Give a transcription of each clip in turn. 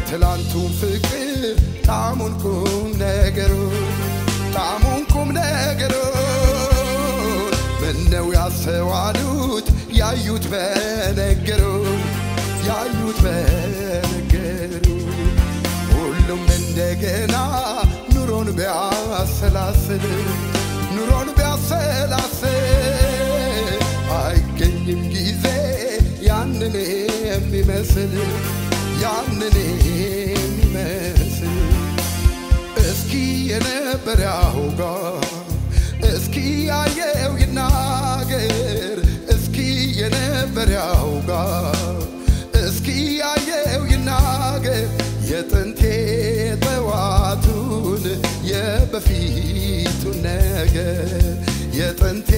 የትላንቱን ፍቅር ጣሙን ቁም ነገሩን ጣሙን ቁም ነገሩን ምነው ያስተዋሉት ያዩት በነገሩን ያዩት በነገሩ ሁሉም እንደገና ኑሮን ቢያሰላስል ኑሮን ቢያሰላስል አይገኝም ጊዜ ያንን የሚመስል ያንን የሚመስል እስኪ የነበር ያውጋ እስኪ ያየው ይናገር እስኪ የነበር ያውጋ እስኪ ያየው ይናገር የጥንቴ ጠዋቱን የበፊቱን ነገር የጥንቴ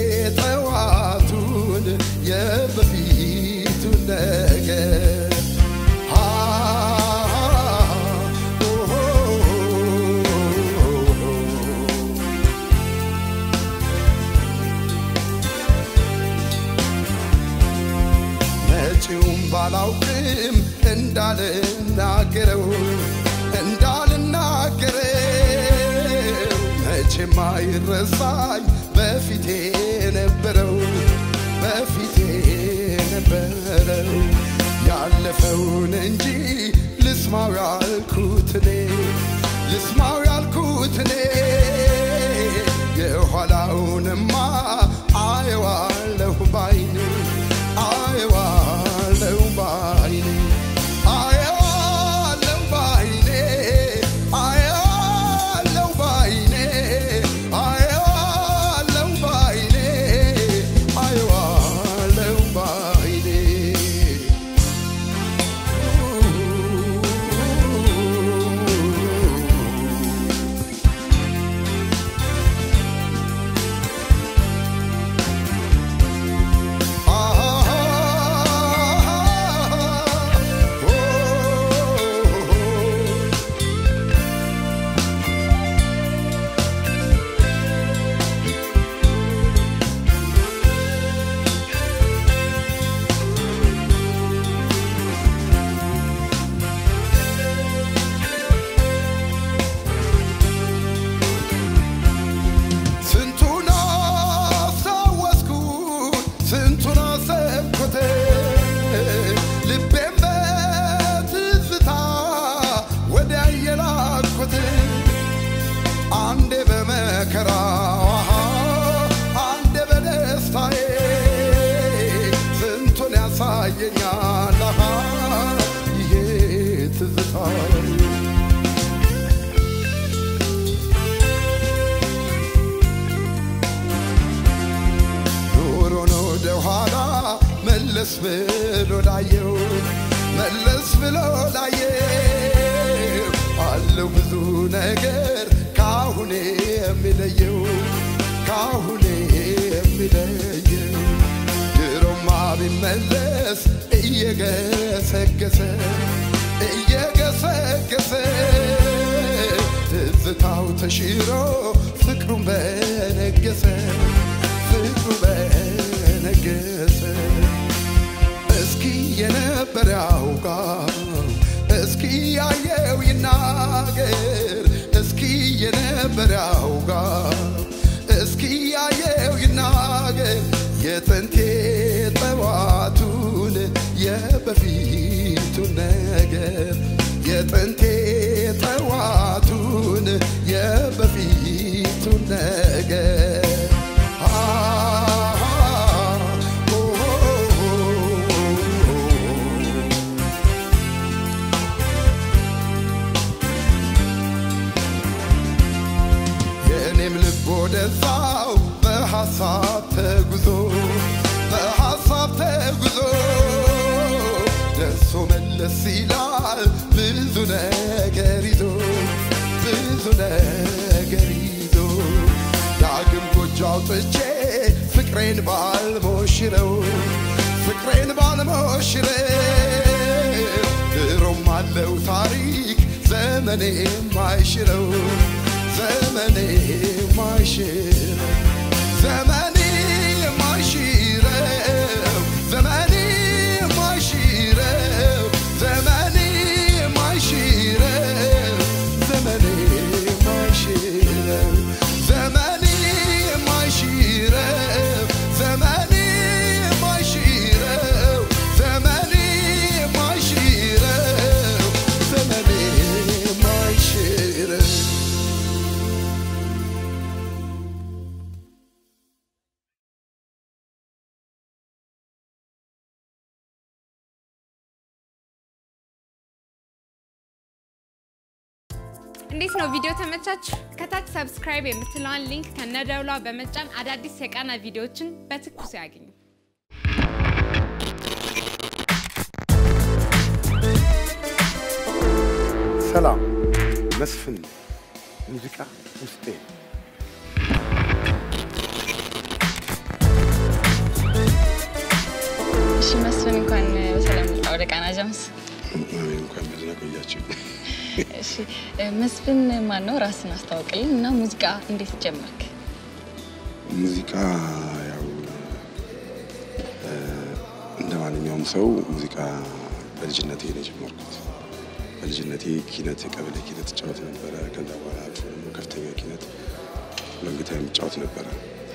ጠዋቱን የበፊቱን ነገር መጪውም ባላውቅም እንዳልናገረው እንዳልናገረው መቼም አይረሳኝ በፊቴ ነበረው በፊቴ ነበረው ያለፈውን እንጂ ልስማው ያልኩት እኔ ልስማው ያልኩት እኔ የኋላውንማ አየዋለሁ ባይኔ አየዋለሁ ባይኔ አየዋለሁ ባይኔ አየዋለሁ ባይኔ አየዋለሁ ባይኔ አየዋለሁ ባይኔ ስንቱን አስታወስኩት ስንቱን አሰብኩት ልቤም በትዝታ ወዲያ የላኩት አንዴ በመከራ አንዴ በደስታዬ ስንቱን ያሳየኛል ይሄ ትዝታዬ ኑሮን ወደ ኋላ መለስ ብሎ ላየው መለስ ብሎ ላየው አለው ብዙ ነገር ካሁኔ የሚለየው ካሁኔ የሚለየው ድሮማ ቢመለስ እየገሰገሰ እየገሰገሰ ትዝታው ተሽሮ ፍቅሩን በነገሰ ፍቅሩ በነገሰ እስኪ የነበረ ያውጋ እስኪ ያየው ይናገር እስኪ የነበረ ያውጋ እስኪ ያየው ይናገር የጥንቴ ጠዋቱን የበፊቱን ነገር የጥንቴ ጠዋቱን የበፊቱን ነገር የእኔም ልብ ወደዛው በሐሳብ ተጉዞ በሐሳብ ተጉዞ ደርሶ መለስ ይላል ብዙ ነገር ይዞ ብዙ ነገር ይዞ ዳግም ጎጆ አውጥቼ ፍቅሬን ባልሞሽረው ፍቅሬን ባልሞሽረው ድሮም አለው ታሪክ ዘመኔ ማይሽረው ዘመኔ ማይሽረው ዘመኔ ማይሽረው ዘመኔ ማይሽረው ዘመኔ ማይሽረው እንዴት ነው ቪዲዮ ተመቻችሁ? ከታች ሰብስክራይብ የምትለዋን ሊንክ ከነደውሏ በመጫን አዳዲስ የቃና ቪዲዮዎችን በትኩሱ ያገኙ። ሰላም መስፍን ሙዚቃ ውስጤ ነው። እሺ መስፍን እንኳን በሰላም መጣ ወደ ቃና ጃምስ። አሜን። እንኳን በደህና ቆያችሁ። እሺ መስፍን ማን ነው? ራስን አስተዋውቅልን እና ሙዚቃ እንዴት ጀመርክ? ሙዚቃ ያው እ፣ እንደ ማንኛውም ሰው ሙዚቃ በልጅነቴ ነው የጀመርኩት። በልጅነቴ ኪነት፣ የቀበሌ ኪነት እጫወት ነበረ። ከዛ በኋላ አልፎ ደግሞ ከፍተኛ ኪነት ለንግታ የምጫወት ነበረ።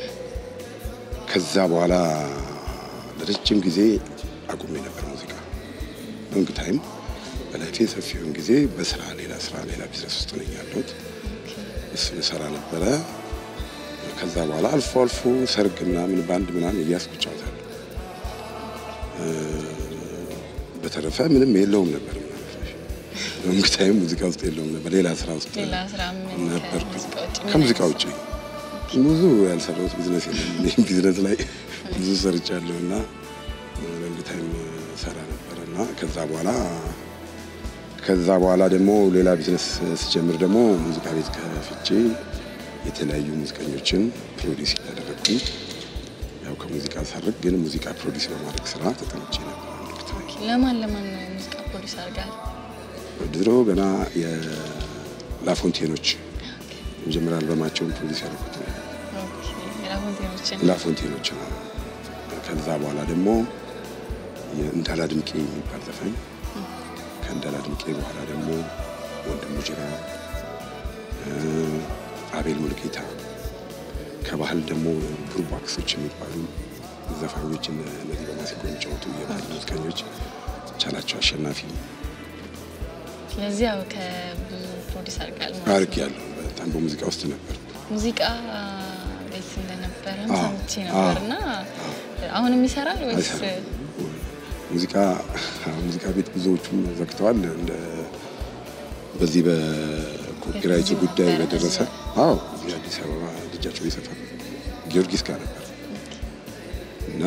ከዛ በኋላ ለረጅም ጊዜ አቁሜ ነበር ሙዚቃ ሎንግ ታይም በላይፌ ሰፊውን ጊዜ በስራ ሌላ ስራ ሌላ ቢዝነስ ውስጥ ነኝ ያለሁት። እሱን እሰራ ነበረ። ከዛ በኋላ አልፎ አልፎ ሰርግ ምናምን ባንድ ምናምን እያስኩ እጫወታለሁ። እ፣ በተረፈ ምንም የለውም ነበር ሎንግ ታይም ሙዚቃ ውስጥ የለውም ነበር። ሌላ ስራ ውስጥ ሌላ ስራ ምን ነበርኩ። ከሙዚቃ ውጭ ምን ከሙዚቃ አይነት ውጭ ብዙ ያልሰራሁት ቢዝነስ የለም። እኔም ቢዝነስ ላይ ብዙ ሰርቻለሁ እና ሎንግ ታይም ሰራ ነበር እና ከዛ በኋላ ከዛ በኋላ ደግሞ ሌላ ቢዝነስ ስጀምር ደግሞ ሙዚቃ ቤት ከፍቼ የተለያዩ ሙዚቀኞችን ፕሮዲስ እያደረግኩኝ ያው ከሙዚቃ ሳርቅ ግን ሙዚቃ ፕሮዲስ በማድረግ ስራ ተጠምቼ ነበር። አንድ ወቅት ላይ ለማን ለማን ነው ሙዚቃ ፕሮዲስ አድርጋል? ድሮ ገና የላፎንቴኖች የመጀመሪያ አልበማቸውን ፕሮዲስ ያደረኩት ነው። ላፎንቴኖችን ላፎንቴኖች ነው። ከዛ በኋላ ደግሞ የእንዳላ ድምቄ የሚባል ዘፋኝ ከእንዳላ ድምቄ በኋላ ደግሞ ወንድሙ ጅራ፣ እ፣ አቤል ሙልጌታ ከባህል ደግሞ ቡርባክሶች የሚባሉ ዘፋኞች እነ- እነዚህ በማሲንቆ የሚጫወቱ የባህል ሙዚቀኞች ቻላቸው አሸናፊ ስለዚህ ያው ከብዙ ፕሮዲስ አድርጋል ማለት አርግ ነው። ያለው በጣም በሙዚቃ ውስጥ ነበር። ሙዚቃ ቤት እንደነበረም አዎ፣ ሰምቼ ነበር እና አሁንም ይሰራል ወይስ አይሰራም። ሙዚቃ ሙዚቃ ቤት ብዙዎቹም ዘግተዋል። እንደ በዚህ በኮፒራይቱ በጊዜው ጉዳይ ነበረ በደረሰ እዚያ? አዎ እዚህ አዲስ አበባ ልጃቸው ይሰፋል ጊዮርጊስ ጋር ነበር እና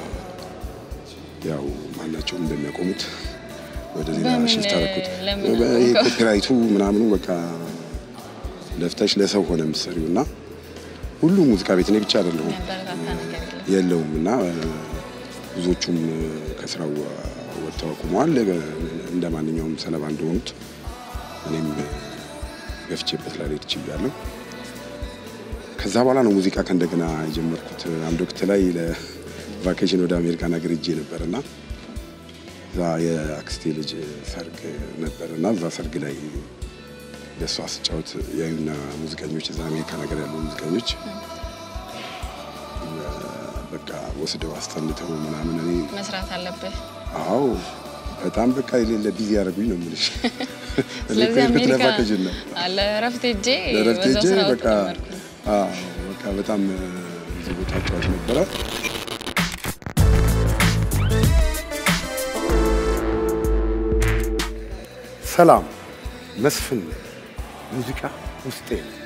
ያው ማናቸውም እንደሚያቆሙት ወደ ሌላ በምን- ሽፍት አደረኩት። ለምን ይሄ አቆምከው? ኮፒራይቱ ምናምኑ በቃ ለፍተሽ ለሰው ሆነ የምትሰሪው እና ሁሉ ሙዚቃ ቤት እኔ ብቻ አይደለሁም የሚያበረታታ ነገር የለም? የለውም እና ብዙዎቹም ከስራው ወጥተው አቁመዋል። እንደ ማንኛውም ሰለባ እንደሆኑት እኔም ገፍቼበት ላልሄድ ችያለሁ። ከዛ በኋላ ነው ሙዚቃ ከእንደገና የጀመርኩት። አንድ ወቅት ላይ ለቫኬሽን ወደ አሜሪካን ሀገር ሄጄ ነበር እና እዛ የአክስቴ ልጅ ሰርግ ነበር እና እዛ ሰርግ ላይ ለእሷ ስጫወት ያዩና ሙዚቀኞች እዛ አሜሪካን ሀገር ያሉ ሙዚቀኞች በቃ ወስደው አስጠንተው ምናምን እኔ መስራት አለብህ። አዎ በጣም በቃ የሌለ ቢዚ ያደረጉኝ ነው የምልሽ። እኔ እኮ ስለዚህ የሄድኩት አሜሪካ ለቫኬሽን ነው አለ እረፍት ሄጄ ለእረፍት በዛው ሄጄ ስራ በቃ ጀመርኩ። አዎ በቃ በጣም ብዙ ቦታ ጫወት ነበረ። ሰላም መስፍን ሙዚቃ ውስጤ ነው።